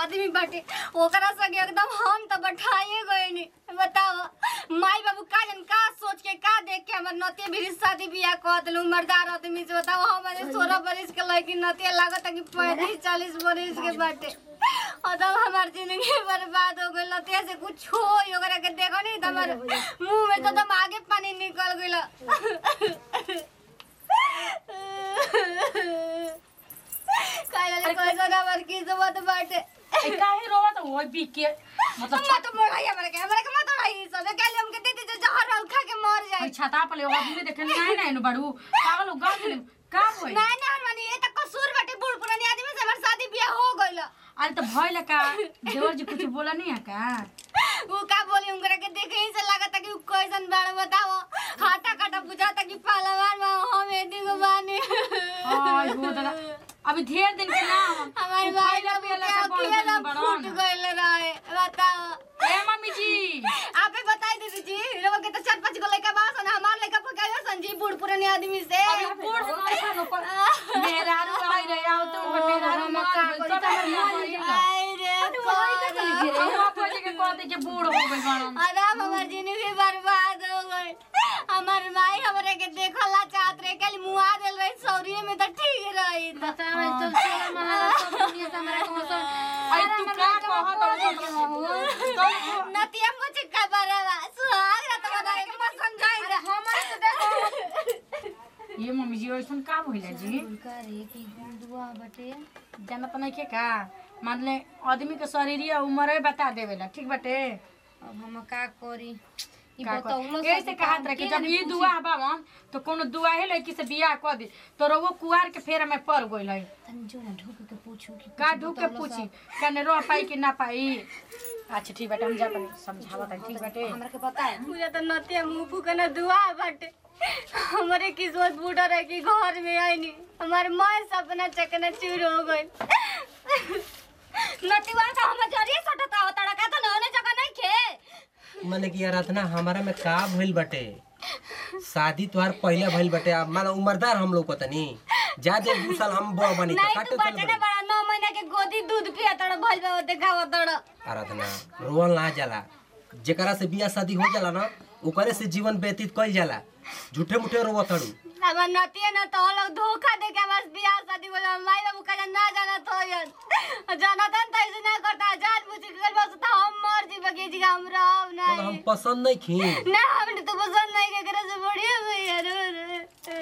आदमी बाटे ओकरा संगे एकदम हम तो बैठाइए गए नी बताओ माई बाबू का जन का सोच के का देख के हमर नतिया भी शादी बियाह कह दिलू मर्दार आदमी से बताओ हमारे सोलह बरिस के लड़की नतिया लागत है कि पैंतीस चालीस बरिस के बाटे और तब हमार जिंदगी बर्बाद हो गई नतिया से कुछ हो ओकरा के देखो नहीं तो हमारे मुंह में तो एकदम आगे पानी निकल गइल काहे कैसा नंबर की जरूरत बाटे ए, काहे रोवत हो बी के मतलब मत मोड़ाई हमरा के हमरा के मत मोड़ाई सब के लिए हमके दे दे जहर वाल खा के मर छत जाए छाता पर ले आदमी देखे नहीं नहीं नु बड़ू पागल हो गा दिले का होई ना ना हरमानी ये तो कसूर बाटे बूढ़ पुरानी आदमी से हमार शादी बियाह हो गइल अरे तो भइल का देवर जी कुछ बोला नहीं है का वो का बोली उनकरा के देखे ही से लागत कि उ कैसन बाड़ बताओ हाथा काटा बुझाता कि पहलवान बा हम एदी को बानी आई हो दादा अभी ढेर दिन के ना हम हमारे उ भाई खइला लोग पियला के से बड़ अखिया गइल ना फूट बड़न गइल रहे बताओ ए मम्मी जी आप ही बताई दीदी जी लोग के तो चार पांच गो लड़का बास ना हमार लड़का पकाया संजी बूढ़ पुरानी आदमी से अभी बूढ़ ऐसा नो पर मेहरारू आई रे आओ तो मेहरारू मत बोल तो हमर आई रे कौन हम पहले के कहते कि बूढ़ हो गइल बड़न आराम हमार जिंदगी बर्बाद हो गई हमार माई हमरे के देखला चाहत रहे कल मुआ देल रही सौरिये में तो ठीक रही तो आई तू का कहत तो नतिया मुझे का बरावा सुहाग रात बना के मत समझाई रे हमारे तो देखो ये मम्मी जी ऐसन का भइला जी करे कि दुआ बटे जानत नहीं के का मान ले आदमी के शरीर उम्र बता देवेला ठीक बाटे अब हम का करी ई का बतौलो कर- ऐसे कहत रहे कि जब ई दुआ बावन तो कोनो दुआ है लड़की से बियाह कर दी तो रवो कुआर के फेरा में पड़ गइल है तनी जो ना ढुक के पूछू कि का ढूक के पूछी कने रह पाई कि ना पाई अच्छा ठीक बाटे हम जा तनी समझावत है ठीक बाटे हमरा के पता है मुझे तो नतिया मुंह फूकना दुआ बाटे हमारे किस्मत बूढ़ा रहे कि घर में आई नहीं हमारे माँ सपना चकना चूर हो गई नतिवा का हम जरिए सटता हो तड़का तो नौने जगह नहीं खे माने कि आराधना हमारा में का भइल बटे शादी तोहार पहले भइल बटे अब माने उम्रदार हम लोग तनी ज्यादा दू साल हम बड़ बनी त नहीं काटे तू चल बटे ना बड़ा नौ महीना के गोदी दूध पिया तड़ भइल बा देखाव तड़ आराधना रोवल ना जाला जेकरा से बियाह शादी हो जाला ना ओकरे से जीवन व्यतीत कइल जाला झूठे मुठे रोव तड़ू अब नतिया ना तो लोग धोखा दे के बस बियाह शादी बोला माई बाबू का ना जाना तो यन जानता तो ऐसे ना करता जान पूछ के बस तो हम मर जी बगे जी हम रहब मगर हम नहीं पसंद नहीं खी ना हमने तो पसंद नहीं के करे से बढ़िया भैया रो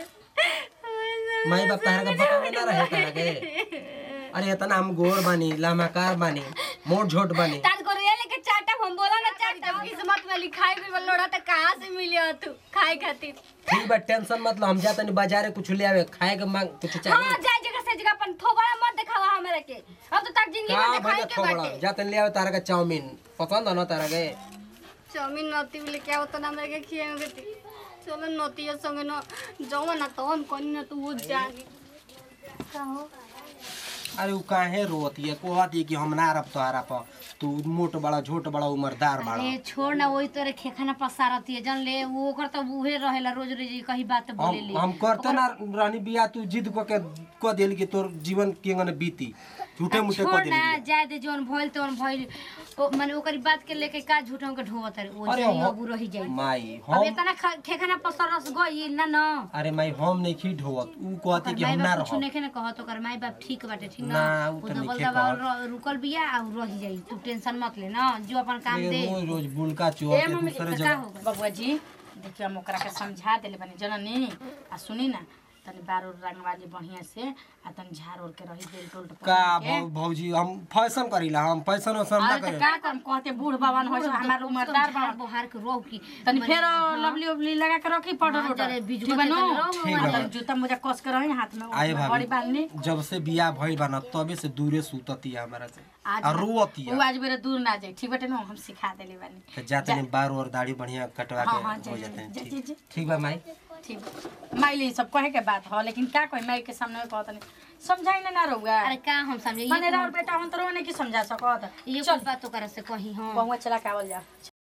माई बाप तहरा का बतावे ना रहे तारा के अरे इतना हम गोर बानी लामाकार बानी मोट झोट बानी तान को रियल के चाटा हम बोला ना चाटा किस्मत में लिखाई भी लोड़ा तो कहां से मिलियो तू खाए खातिर ठीक बा टेंशन मत लो हम जा तनी बाजारे कुछ ले आवे खाए के मांग कुछ हां चाहिए जाए जगह से जगह अपन थोबड़ा मत दिखावा हमरा के अब तो तक जिंदगी का में भले दिखाई के थोड़ा बाटे जा तनी ले आवे तारा का चाउमीन पसंद है ना तारा के चाउमीन नती बोले क्या होता ना हमरा के खियावे के चलो नतिया संगे न जाओ ना तो हम कोनी ना तू वो जानी कहो अरे उ काहे रोती है कहती है कि हम ना रब तोहरा पर तू मोट बड़ा झोट बड़ा उम्रदार बड़ा अरे छोड़ ना वही तोरे खेखाना पसारती है जन ले वो ओकर तो उहे रहेला रोज रोज कहीं बात बोले हम ले हम करते ना रहनी बिया तू जिद क के क देल कि तोर जीवन केंगन बीती झूठे मुठे क छोड़ देल ना जाए दे जोन भइल तोन भइल ओ माने ओकरी बात के लेके का झूठों के ढोवत है वो अरे जाई हो- अब रही जाई माई अब हम इतना ख- खेखाना पसरस गई ना ना अरे माई हम नहीं खी ढोवत उ कहती कि माई हम ना बाप कुछ रह नहीं कहत ओकर माई बाप ठीक बाटे ठीक ना ना, उ वो तो दबल नइखे दबाव कहत। र- रुकल बिया और रही जाई तू टेंशन मत ले ना जो अपन काम दे रोज रोज बुलका चोर ए के मम्मी दूसरे का जगह हो गइल? बबुआ जी देखिए हम ओकरा के समझा देले बानी जननी आ सुनी ना तनी बार उर रंगवाली बढ़िया से आ तनी झाड़ उड़ के रही बेल्ट उल्ट का पहिन के। भौ- भौजी हम फैशन करीला हम फैशन वैसन ना अरे तो करे का करम कहते बूढ़ बावन हो हमार उम्रदार झाड़ बावन बहार के रोक की तनी फेर लवली उबली लगा के रखी पाउडर हाँ, उडर जरे बीजवा ठीक बा के नु? तनी रहो, ठीक बा। तनी जूता मोजा कस के रही हाथ में आए बड़ी बांधनी भाभी जब से बियाह भइल बा ना तबे से दूरे सुतती है हमारा से आज और रोती वो है आज मेरे दूर ना जाए ठीक बाटे ना हम सिखा देले बानी तो जाते नहीं बार और दाढ़ी बढ़िया कटवा हाँ, हाँ, के जा, हो जा, जाते हैं जा, ठीक- जा, जा। ठीक बा माई ठीक बा। माई ले सब कहे के बात हो लेकिन का कोई माई के सामने में कहत नहीं समझाई ना ना रहुआ अरे का हम समझे माने ये राउर बेटा हम तो रोने की समझा सकत ये चल कुछ बात तो करे से कही हां बहुआ चला के आवल जा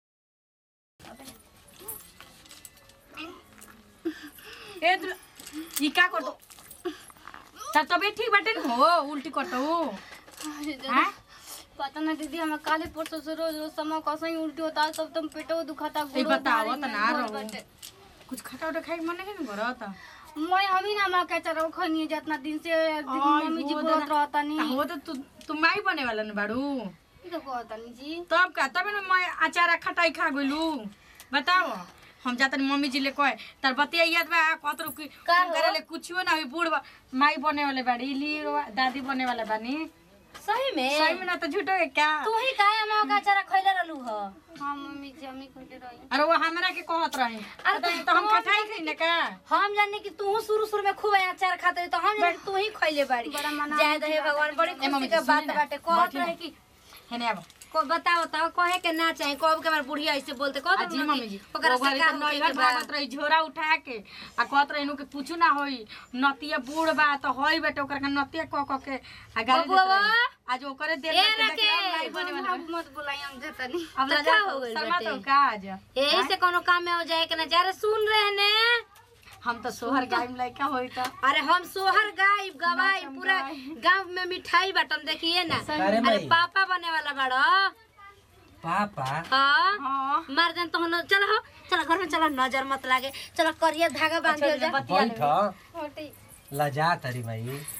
ए दुल ई का कर दो तब तबे ठीक बाटे न हो उल्टी करतो हां पता ना दीदी हमें काले परसों से रोज रोज समय कैसे ही उल्टी होता है सब तुम पेटो दुखाता ए, गुड़ो बताओ भारी त में ना भर रहो। बाटे। कुछ खटा उटा खाए के मन नहीं करत मैं हमी ना माँ के चरो खनी जितना दिन से आई मम्मी जी हो बोलत दादा। रहता नी हो तो तू तू माई बने वाला न बाड़ू ई तो कहता नी जी तब का तब ना मैं अचारा खटाई खा गइलू बताओ हम जातनी मम्मी जी ले कहे तार बतिया याद बा कत रुकी का हो? करे ले कुछो ना होई बूढ़ बा- माई बने वाले बाड़ी ली दादी बने वाला बानी सही में सही में ना तो झूठो है क्या तू ही काहे हम का अचारा खइले रहलू ह हाँ मम्मी जी हमी कहते रही अरे वो हमरा के कहत रहे अरे तो हम खटाई खई ना का हम जाने कि तू शुरू शुरू में खूब अचार खाते रही, तो हम जाने कि तू ही खइले बाड़ी बड़ा मना जय दहे भगवान बड़ी ए, मम्मी खुशी जी, के बात सुनी ना, बाटे कहत बैठी ना। रहे कि हेने अब को बताओ तो कहे के ना चाहे कब के हमार बुढ़िया ऐसे बोलते कह जी मम्मी जी ओकरा ओकरा से तो का होके नैहर के बा भागत रही झोरा उठा के आ कहत रही के कुछ ना होई नतिया बूढ़ बा तो होई बेटे ओकरा के नतिया क क के आ गाली देत बबुआ। रही आज ओकरे देर ए, में देख रहा राकेश, लाई बने वाला अब मत बुलाई हम जाता नी अब तो ना का जा हो गइल शर्मा बेटे? तो का आज यही से कोनो काम में हो जाए के ना जा रे सुन रहे ने हम तो सोहर गायम लइका होई तो अरे हम सोहर गायब गवाई पूरा गांव में मिठाई बटन देखिए ना अरे अरे माई पापा बने वाला बड़ा पापा हाँ हां मार देन तो हम चलो हो चलो घर में चलो नजर मत लागे चलो करिया धागा बांध दियो जा बैठ हटी लजा तरी भाई